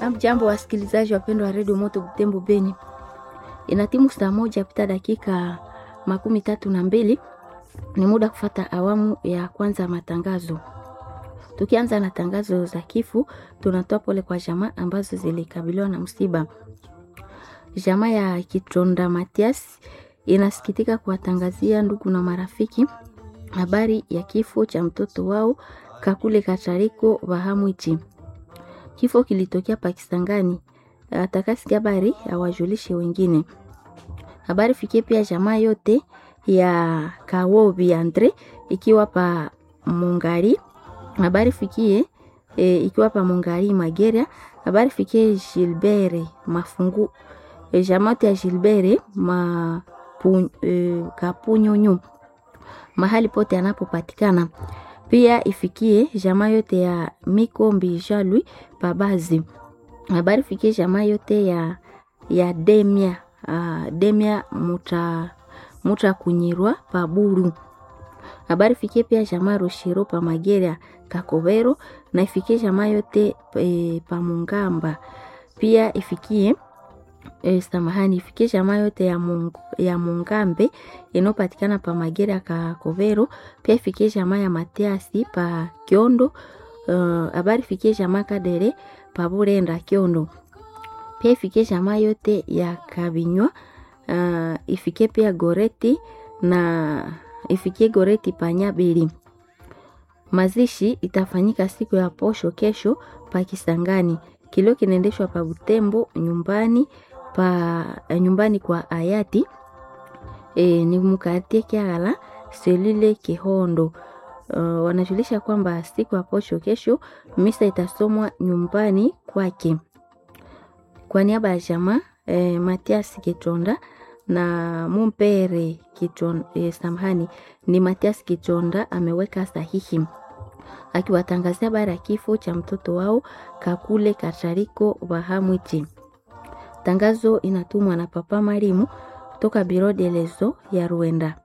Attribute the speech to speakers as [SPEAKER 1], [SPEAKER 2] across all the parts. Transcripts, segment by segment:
[SPEAKER 1] Jambo wasikilizaji wapendwa wa redio Moto Butembo Beni, ina timu saa moja pita dakika makumi tatu na mbili. Ni muda kufata awamu ya kwanza ya matangazo. Tukianza na tangazo za kifo, tunatoa pole kwa jamaa ambazo zilikabiliwa na msiba. Jamaa ya Kitonda Matias inasikitika kuwatangazia ndugu na marafiki habari ya kifo cha mtoto wao Kakule Katariko Bahamwichi. Kifo kilitokea Pakistangani. Atakasikia habari awajulishe wengine. Habari fikie pia jamaa yote ya Kawobi Andre ikiwa pa Mungari. Habari fikie e, ikiwa pa Mungari Mageria. Habari fikie Gilbert Mafungu e, jamaa yote ya Gilbert ma pu, e, Kapunyonyo mahali pote anapopatikana pia ifikie jamaa yote ya Mikombi Jalui Pabazi. Habari fikie jamaa yote ya, ya Demia uh, Demia muta, muta kunyirwa Paburu. Habari fikie pia jamaa Roshiro pa Mageria Kakobero na ifikie jamaa yote e, pa Mungamba. Pia ifikie e, samahani ifikie jamaa yote ya, mung, ya Mungambe inayopatikana pa Mageria Kakobero. Pia ifikie jamaa ya Matiasi pa Kiondo. Habari uh, fikie jamaa Kadere pa Burenda Kiondo. Pia ifikie jamaa yote ya Kabinywa. Uh, ifikie pia Goreti na ifikie Goreti pa Nyabili. Mazishi itafanyika siku ya posho kesho pa Kisangani. Kilio kinaendeshwa pa Butembo nyumbani pa nyumbani kwa hayati e, ni mkatie Kiagala selile Kihondo. Uh, wanajulisha kwamba siku ya posho kesho misa itasomwa nyumbani kwake. Kwa niaba ya jamaa e, Matias Kitonda na Mumpere Kitonda, e, samahani ni Matias Kitonda ameweka sahihi akiwatangazia habari ya kifo cha mtoto wao Kakule Katariko Bahamwichi. Tangazo inatumwa na Papa Marimu toka Biro de Lezo ya Rwanda.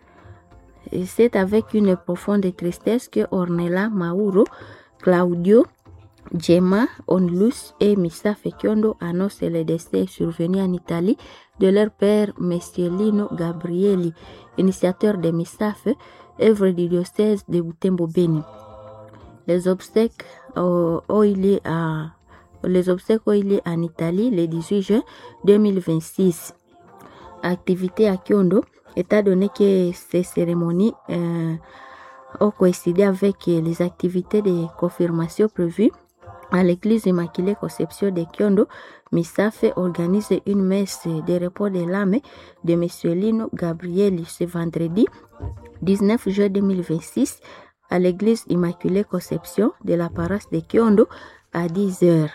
[SPEAKER 1] C'est avec une profonde tristesse que Ornella Mauro, Claudio, Gemma, Onlus et Missa Fekiondo annoncent le décès survenu en Italie de leur père, Monsieur Lino Gabrieli, initiateur de MISAF, œuvre du diocèse de Butembo Beni. Les obsèques ont eu lieu à les obsèques ont eu lieu en Italie le 18 juin 2026. Activité à Kyondo, étant donné que ces cérémonies euh, ont coïncidé avec les activités de confirmation prévues à l'église Immaculée Conception de Kyondo, Misafe organise une messe de repos de l'âme de M. Lino Gabrieli ce vendredi 19 juin 2026 à l'église Immaculée Conception de la paroisse de Kyondo à 10 heures.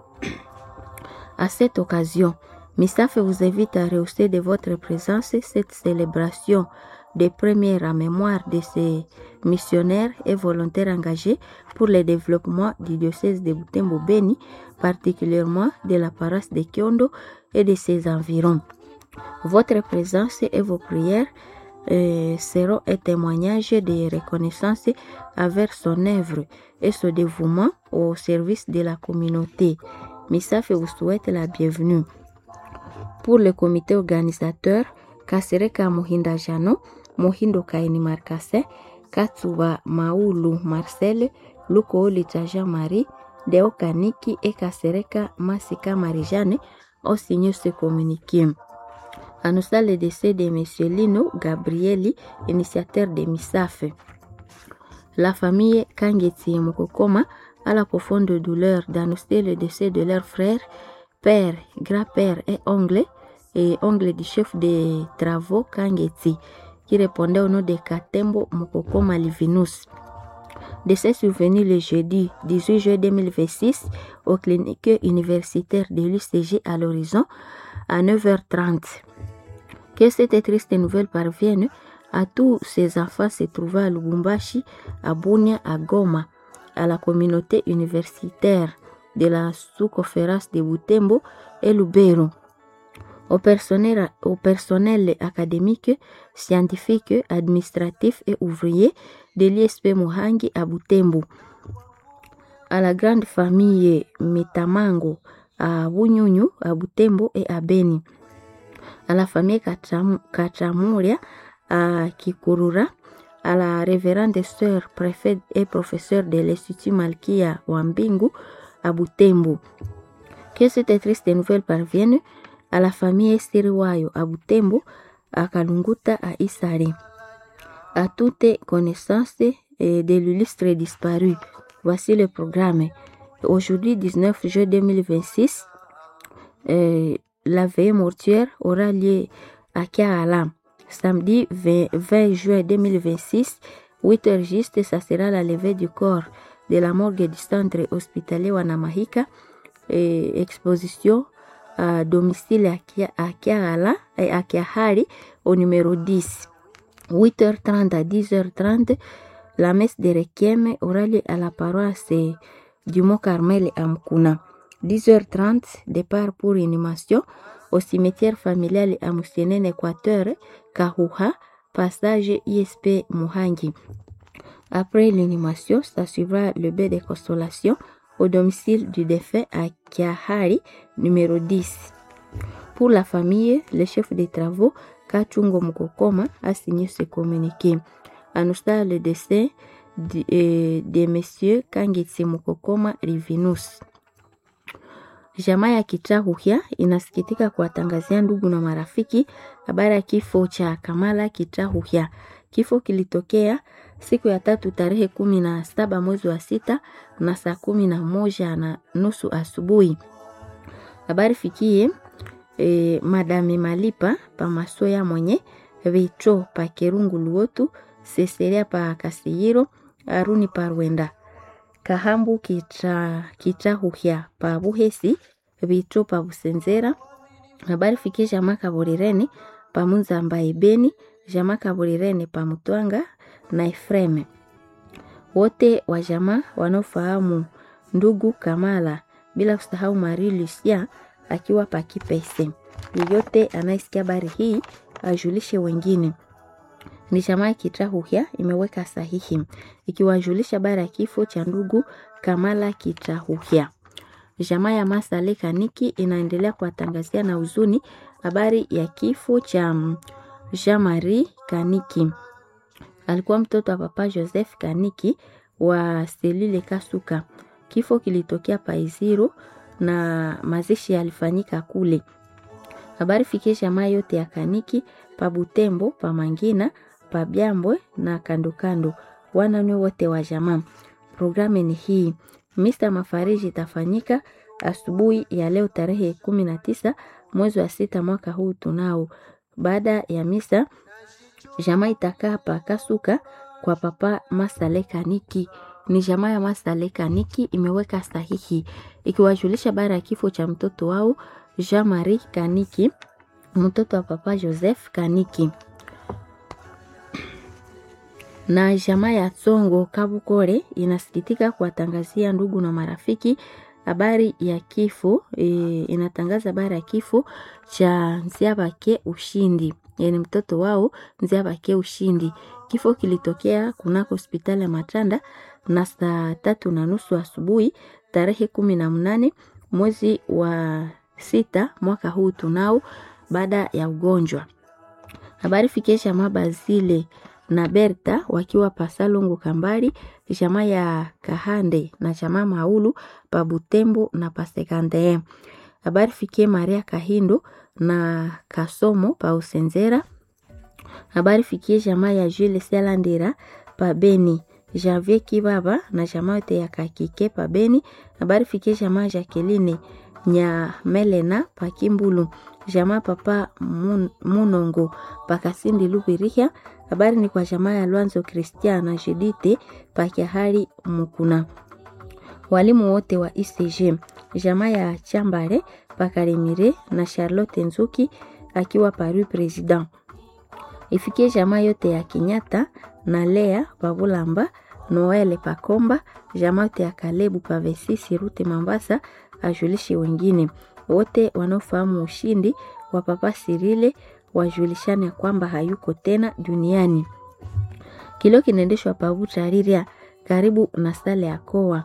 [SPEAKER 1] À cette occasion, Misafe vous invite à rehausser de votre présence cette célébration des premières à mémoire de ces missionnaires et volontaires engagés pour le développement du diocèse de Butembo Beni, particulièrement de la paroisse de Kyondo et de ses environs. Votre présence et vos prières euh, seront un témoignage de reconnaissance envers son œuvre et son dévouement au service de la communauté. Misafe vous souhaite la bienvenue. Pour le comité organisateur, Kasereka Mohinda Jano, Mohindo Kaini Markase, Katsuba Maulu Marcel, Luko Litaja Marie, Deo Kaniki et Kasereka Masika Marijane ont signé ce communiqué. Annonçant le décès de M. Lino Gabrieli, initiateur de MISAF. La famille Kangeti Mokokoma a la profonde douleur d'annoncer le décès de leur frère, père, grand-père et oncle, et oncle du chef des travaux Kangeti, qui répondait au nom de Katembo Mokokoma Livinus. Décès survenu le jeudi 18 juillet 2026 au clinique universitaire de l'UCG à l'horizon à 9h30. Que cette triste nouvelle parvienne à tous ces enfants se trouvant à Lubumbashi, à Bunia, à Goma, à la communauté universitaire de la sous-conférence de Butembo et Lubero, au personnel, au personnel académique, scientifique, administratif et ouvrier de l'ISP Muhangi à Butembo, à la grande famille Metamango à Bunyunyu, à Butembo et à Beni. À la famille Katramuria à Kikurura, à la révérende sœur préfète et professeur de l'Institut Malkia Wambingu à Butembo. Que cette triste nouvelle parvienne à la famille Estiriwayo à Butembo, à Kalunguta à Isare. À toute connaissance de l'illustre disparu. Voici le programme. Aujourd'hui, 19 juin 2026, euh, la veille mortuaire aura lieu à Kiala. Samedi 20, 20 juin 2026, 8 heures juste, ça sera la levée du corps de la morgue du centre hospitalier Wanamahika. Et exposition à domicile à Kiala et à Kiahari au numéro 10. 8h30 à 10h30, la messe de Requiem aura lieu à la paroisse du Mont Carmel à Mkuna. 10h30, départ pour inhumation au cimetière familial à Moussenen, Équateur, Kahuha, passage ISP Muhangi. Après l'inhumation, ça suivra le bain de consolation au domicile du défunt à Kiahari, numéro 10. Pour la famille, le chef des travaux, Kachungo Mukokoma, a signé ce communiqué. Annonçant le décès de, euh, de messieurs Kangitsi Mukokoma Rivinus. Jamaa ya Kitahuhya inasikitika kuwatangazia ndugu na marafiki habari ya kifo cha Kamala Kitahuhya. Kifo kilitokea siku ya tatu tarehe kumi na saba mwezi wa sita na saa kumi na moja na nusu asubuhi. Habari fikie e, madame Malipa pa Masoya mwenye Vitro pa Kerungu Luotu Seseria pa Kasiyiro Aruni pa Rwenda Kahambu kita, kita huhya pa Buhesi Vitro pa Busenzera. Habari fikie jamaa Kaburireni pa Munzamba Ibeni jamaa Kaburireni pa Mutwanga na Efreme. Wote wa jamaa wanaofahamu ndugu Kamala bila kusahau Marie Lucia akiwa pa Kipese. Yeyote anayesikia habari hii ajulishe wengine. Ni jamaa Kitahuhya imeweka sahihi ikiwajulisha habari ya kifo cha ndugu Kamala Kitahuhya. Jamaa ya Masale Kaniki inaendelea kuwatangazia na huzuni habari ya kifo cha Jean Marie Kaniki. Alikuwa mtoto wa papa Joseph Kaniki wa Selile Kasuka. Kifo kilitokea Paiziro na mazishi yalifanyika kule. Habari fikie jamaa yote ya Kaniki pa Butembo, pa Mangina, pa Byambwe na kando kando, wananwe wote wa jamaa. Programu ni hii. Misa mafariji itafanyika asubuhi ya leo tarehe kumi na tisa mwezi wa sita mwaka huu tunao. Baada ya misa, jamaa itakaa pa Kasuka kwa papa Masale Kaniki ni jamaa ya Masale Kaniki imeweka sahihi ikiwajulisha bara ya kifo cha mtoto wao Jean Marie Kaniki, mtoto wa papa Joseph Kaniki. Na jamaa ya Tsongo Kabukore inasikitika kuwatangazia ndugu na marafiki habari ya kifo e, inatangaza habari ya kifo cha Nziabake Ushindi, yani mtoto wao Nziabake Ushindi. Kifo kilitokea kunako hospitali ya Matanda na saa tatu na nusu asubuhi tarehe kumi na mnane mwezi wa sita mwaka huu tunao, baada ya ugonjwa. Habari fikie jamaa Bazile na Berta wakiwa Pasalongo Kambari, jamaa ya Kahande na jamaa Maulu pa Butembo na Pasekande. Habari fikie Maria Kahindo na Kasomo pa Usenzera. Habari fikie jamaa ya Jules Selandira pa Beni. Janvier Kibaba na jamaa yote ya Kakike pa Beni. Habari fikie jamaa Jacqueline nya Melena pa Kimbulu. Jamaa papa mun, Munongo pa Kasindi Lubirihia. Habari ni kwa jamaa ya Lwanzo Christian na Judite pa Kiahari Mukuna. Walimu wote wa ICG. Jamaa ya Chambare pa Karemire na Charlotte Nzuki akiwa Paris President ifikie jamaa yote ya Kinyata na Lea Pabulamba, Noele Pakomba, jamaa yote ya Kalebu Pavesisi Rute Mambasa, ajulishe wengine wote wanaofahamu ushindi wa Papa Sirile wajulishane kwamba hayuko tena duniani. Kilio kinaendeshwa Pavuta Riria karibu na sale ya Koa.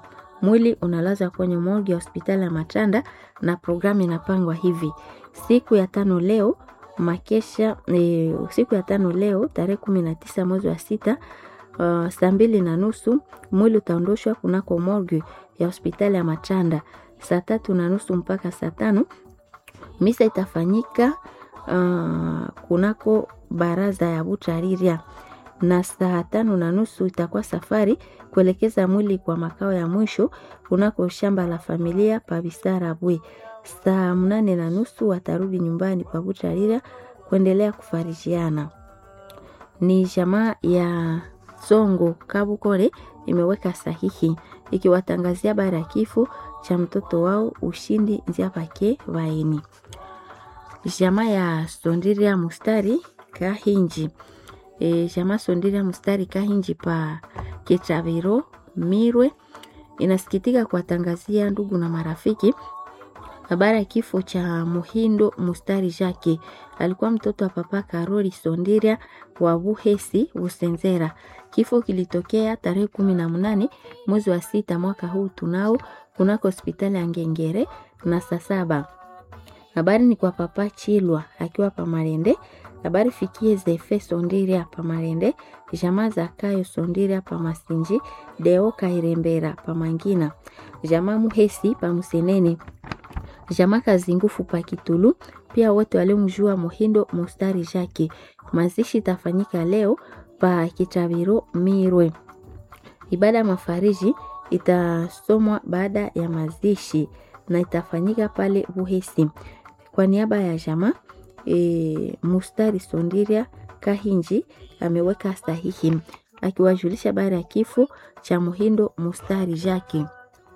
[SPEAKER 1] Mwili unalazwa kwenye morgue ya hospitali ya Matanda na programu inapangwa hivi: siku ya tano leo makesha e, siku ya tano leo tarehe kumi na tisa mwezi wa sita uh, saa mbili na nusu mwili utaondoshwa kunako morgue ya hospitali ya Matanda. Saa tatu na nusu mpaka saa tano misa itafanyika uh, kunako baraza ya Butariria na saa tano na nusu itakuwa safari kuelekeza mwili kwa makao ya mwisho kunako shamba la familia pa Bisara Bwe. Saa mnane na nusu watarudi nyumbani pa Butariria kuendelea kufarijiana. Ni jamaa ya Songo Kabukore imeweka sahihi ikiwatangazia habari ya kifo cha mtoto wao Ushindi Nzia Pake Vaeni. Jamaa ya Sondiria Mustari Kahinji e, jamaa Sondiria Mustari Kahinji pa Kitaviro Mirwe inasikitika kuwatangazia ndugu na marafiki habari ya kifo cha Muhindo Mustari Jake. Alikuwa mtoto wa papa Karoli Sondiria wa Buhesi Busenzera. Kifo kilitokea tarehe kumi na mnane mwezi wa sita mwaka huu tunao kunako hospitali ya Ngengere na saa saba. Habari ni kwa papa Chilwa akiwa Pamarende. Habari fikie Zefe Sondiria Pamarende, jamaa za Kayo Sondiria Pamasinji, Deo Kairembera Pamangina, jamaa Muhesi Pamusenene, jamaa Kazingufu pa Kitulu, pia wote waliomjua Muhindo Mustari Jake. Mazishi itafanyika leo pa Kitabiro Mirwe. Ibada ya mafariji itasomwa baada ya mazishi na itafanyika pale Buhesi. Kwa niaba ya jamaa e, Mustari Sondiria Kahinji ameweka sahihi akiwajulisha habari ya kifo cha Muhindo Mustari Jake.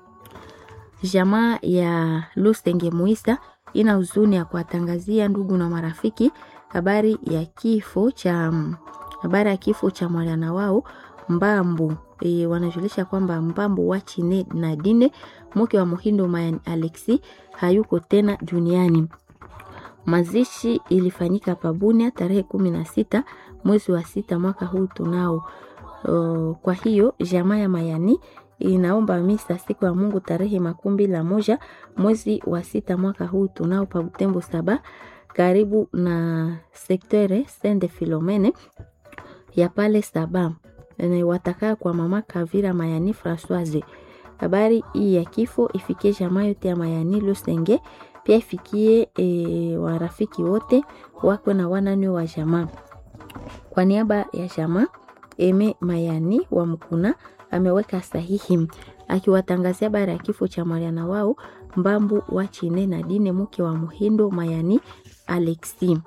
[SPEAKER 1] Jamaa ya Lusenge Muisa ina huzuni ya kuwatangazia ndugu na marafiki habari ya kifo cha habari ya kifo cha mwana wao Mbambu. E, wanajulisha kwamba Mbambu wa Chine na Dine mke wa Muhindo Mayan Alexi hayuko tena duniani. Mazishi ilifanyika Pabunia tarehe kumi na sita mwezi wa sita mwaka huu tunao. O, kwa hiyo jamaa ya Mayani inaomba misa siku ya Mungu tarehe makumi la moja mwezi wa sita mwaka huu tunao pa Butembo saba karibu na sektere Sende Filomene ya pale saba watakaa kwa mama Kavira Mayani Françoise. Habari hii ya kifo ifikie jamaa yote ya Mayani Lusenge, pia ifikie e, warafiki wote wakwe na wanani wa jamaa. Kwa niaba ya jamaa Eme Mayani wa Mkuna ameweka sahihi akiwatangazia habari ya kifo cha Mariana wao Mbambu wa Chine na Dine mke wa Muhindo Mayani Alexi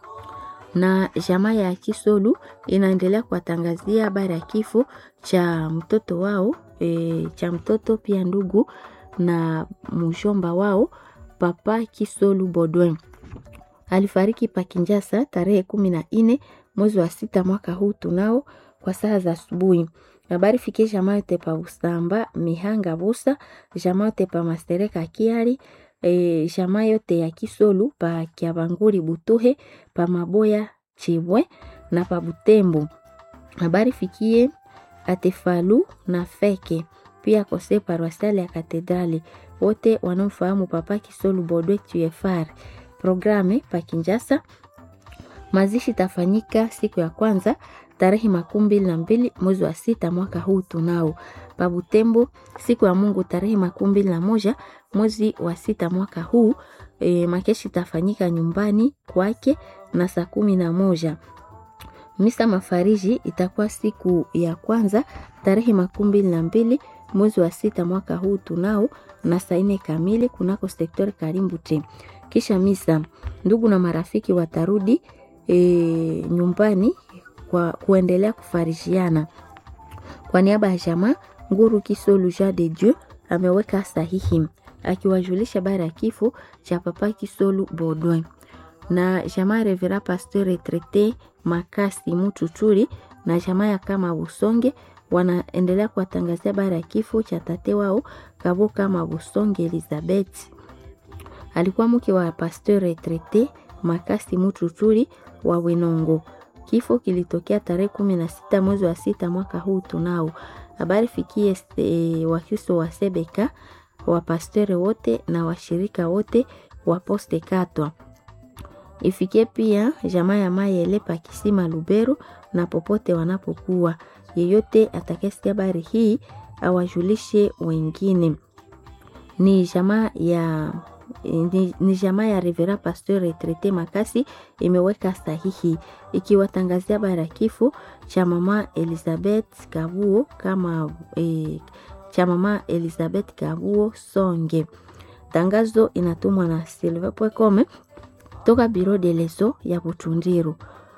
[SPEAKER 1] na jamaa ya Kisolu inaendelea kuwatangazia habari ya kifo cha mtoto wao e, cha mtoto pia ndugu na mshomba wao Papa Kisolu Bodwin alifariki Pakinjasa tarehe kumi na nne mwezi wa sita mwaka huu tunao kwa saa za asubuhi. Habari fikie jamaa yote pa Usamba Mihanga Busa, jamaa yote pa Mastereka Kiari e, jamaa yote ya Kisolu pa Kiabanguri Butuhe pa Maboya Chibwe na pa Butembo. Habari fikie Atefalu na Feke pia kose paroisiale ya Katedrali, wote wanaofahamu Papa Kisolu Bodwe TFR. Programe pa Kinjasa, mazishi tafanyika siku ya kwanza tarehe makumi mbili na mbili mwezi wa sita mwaka huu tunao. Pa Butembo siku ya Mungu tarehe makumi mbili na moja mwezi wa sita mwaka huu e, makeshi tafanyika nyumbani kwake na saa kumi na moja. Misa mafariji itakuwa siku ya kwanza tarehe makumi mbili na mbili mwezi wa sita mwaka huu tunao na saa nne kamili kunako sektori Karimbute. Kisha misa, ndugu na marafiki watarudi e, nyumbani kwa kuendelea kufarishiana. Kwa niaba ya jamaa Nguru Kisolu Jean de Dieu ameweka sahihi akiwajulisha habari ya kifo cha Papa Kisolu Baudouin na jamaa Revera Pasteur Retraite Makasi Mututuri na jamaa ya kama Busonge wanaendelea kuwatangazia habari ya kifo cha tate wao Kabo kama Busonge Elizabeth. Alikuwa mke wa Pasteur Retraite Makasi Mututuri wa Wenongo. Kifo kilitokea tarehe kumi na sita mwezi wa sita mwaka huu tunao. Habari fikie e, Wakristo wa Sebeka, wapastori wote na washirika wote wa Poste Katwa. Ifikie pia jamaa ya Mayele pa Kisima Lubero na popote wanapokuwa. Yeyote atakayesikia habari hii awajulishe wengine. Ni jamaa ya ni, ni jamaa ya Revera Pasteur Retraite Makasi imeweka sahihi ikiwatangazia habari ya kifo cha mama Elizabeth Kabuo kama e, cha mama Elizabeth Kabuo Songe. Tangazo inatumwa na Silver Pwekome toka Biro de Leso ya Butundiru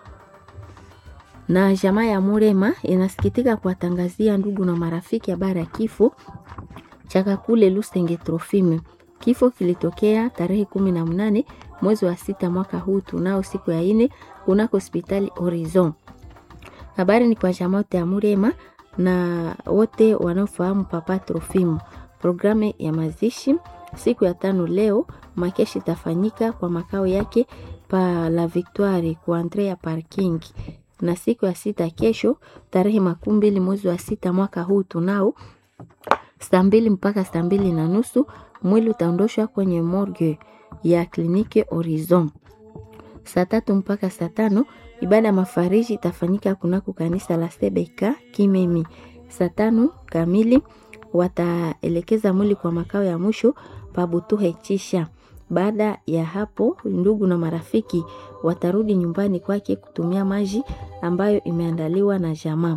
[SPEAKER 1] na jamaa ya Murema inasikitika kuwatangazia ndugu na marafiki habari ya kifo cha Kakule Lusenge Trofime. Kifo kilitokea tarehe kumi na mnane mwezi wa sita mwaka huu tunao siku ya ine kunako hospitali Horizon. Habari ni kwa jamaa yote ya Murema na wote wanaofahamu Papa Trofimo. Programu ya mazishi siku ya tano leo makeshi itafanyika kwa makao yake pa La Victoire kwa Andrea Parking na siku ya sita kesho tarehe makumi mbili mwezi wa sita mwaka huu tunao saa mbili mpaka saa mbili na nusu mwili utaondoshwa kwenye morgue ya kliniki Horizon. Saa tatu mpaka saa tano ibada ya mafariji itafanyika kunako kanisa la Sebeka Kimemi. Saa tano kamili wataelekeza mwili kwa makao ya mwisho Pabutuhe Chisha. Baada ya hapo, ndugu na marafiki watarudi nyumbani kwake kutumia maji ambayo imeandaliwa na jamaa.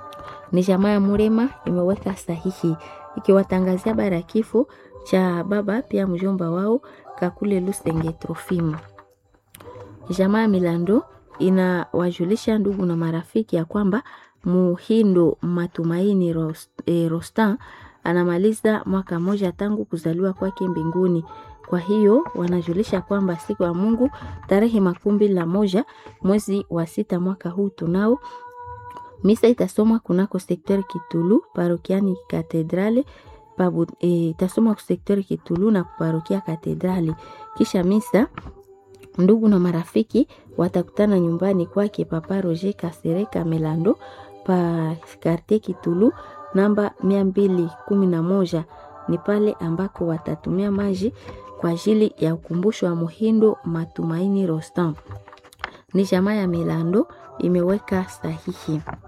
[SPEAKER 1] Ni jamaa ya Murema imeweka sahihi ikiwatangazia habari ya kifo cha baba pia mjomba wao Kakule Lusenge Trofimo. Jamaa ya Milando inawajulisha ndugu na marafiki ya kwamba Muhindo Matumaini Rost, eh, Rostan anamaliza mwaka mmoja tangu kuzaliwa kwake mbinguni. Kwa hiyo wanajulisha kwamba siku ya Mungu tarehe makumi mbili na moja mwezi wa sita mwaka huu tunao misa itasomwa kunako sektori Kitulu parokiani Katedrale pabu, e, itasomwa sektori Kitulu na parokia Katedrali. Kisha misa ndugu na marafiki watakutana nyumbani kwake Papa Roger Kasereka Melando pa karte Kitulu namba mia mbili kumi na moja ni pale ambako watatumia maji kwa ajili ya ukumbusho wa Muhindo Matumaini Rostam. Ni jamaa ya Melando imeweka sahihi